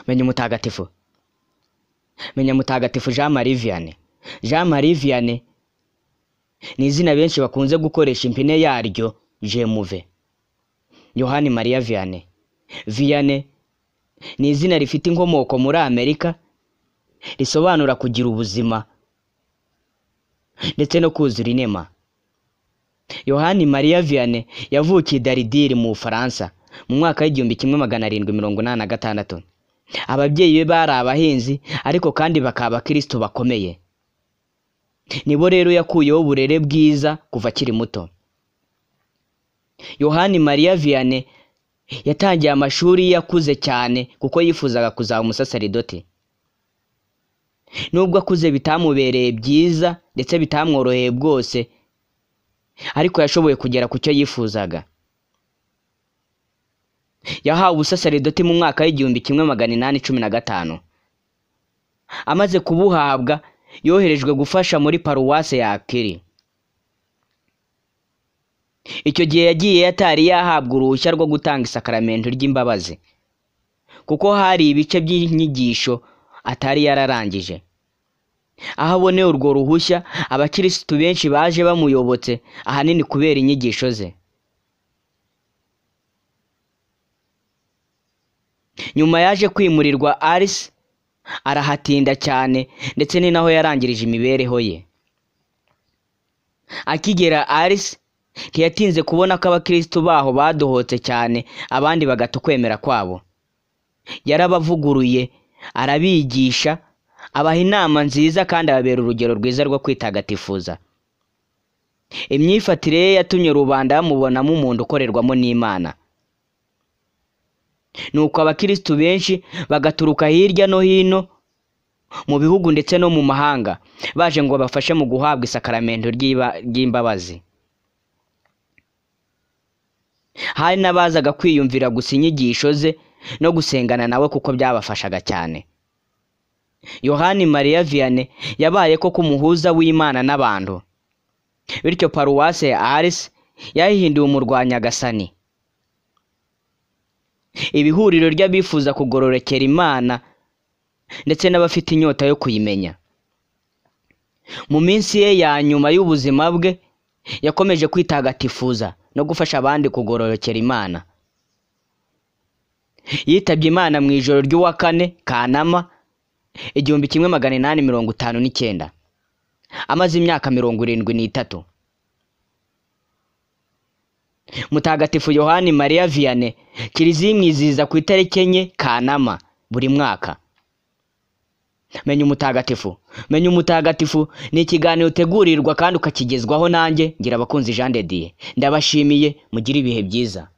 menya umutagatifu menya mutagatifu jean marie vianney jean marie vianney ni izina benshi bakunze gukoresha impine yaryo jemuve yohani mariya vianney vianney ni izina rifite inkomoko muri amerika risobanura kugira ubuzima ndetse no kuzura inema yohani mariya vianney yavukiye daridiri mu bufaransa mu mwaka w'igihumbi kimwe magana arindwi mirongo inani na gatandatu ababyeyi be bari abahinzi ariko kandi bakaba abakristo bakomeye nibo rero yakuyeho uburere bwiza kuva akiri muto yohani mariya vianney yatangiye amashuri yakuze cyane kuko yifuzaga kuzaba umusaserdoti nubwo akuze bitamubereye byiza ndetse bitamworoheye bwose ariko yashoboye kugera ku cyo yifuzaga yahawe ubusaserdoti mu mwaka w'igihumbi kimwe magana inani cumi na gatanu amaze kubuhabwa yoherejwe gufasha muri paruwase ya akiri icyo gihe yagiye atari yahabwa uruhushya rwo gutanga isakaramento ry'imbabazi kuko hari ibice by'inyigisho atari yararangije aho aboneye urwo ruhushya abakirisitu benshi baje bamuyobotse ahanini kubera inyigisho ze nyuma yaje kwimurirwa arisi arahatinda cyane ndetse ni naho yarangirije imibereho ye akigera arisi ntiyatinze kubona ko abakirisitu baho badohotse cyane abandi bagata ukwemera kwabo yarabavuguruye arabigisha abaha inama nziza kandi ababera urugero rwiza rwo kwitagatifuza imyifatire ye yatumye rubanda bamubonamo umuntu ukorerwamo n'imana nuko abakirisitu benshi bagaturuka hirya no hino mu bihugu ndetse no mu mahanga baje ngo babafashe mu guhabwa isakaramento ry'imbabazi hari n'abazaga kwiyumvira gusa inyigisho ze no gusengana nawe kuko byabafashaga cyane yohani mariya vianney yabaye koko umuhuza w'imana n'abantu bityo paruwase ya arisi yayihinduye umurwanyagasani ibihuriro ry'abifuza kugororokera imana ndetse n'abafite inyota yo kuyimenya mu minsi ye ya nyuma y'ubuzima bwe yakomeje kwitagatifuza no gufasha abandi kugororokera imana yitabye imana mu ijoro ry'uwa kane kanama igihumbi kimwe magana inani mirongo itanu n'icyenda amaze imyaka mirongo irindwi n'itatu mutagatifu yohani mariya vianney kiliziya imwizihiza ku itariki enye kanama buri mwaka menya umutagatifu menya umutagatifu ni ikiganiro utegurirwa kandi ukakigezwaho nanjye ngira abakunzi jean de dieu ndabashimiye mugire ibihe byiza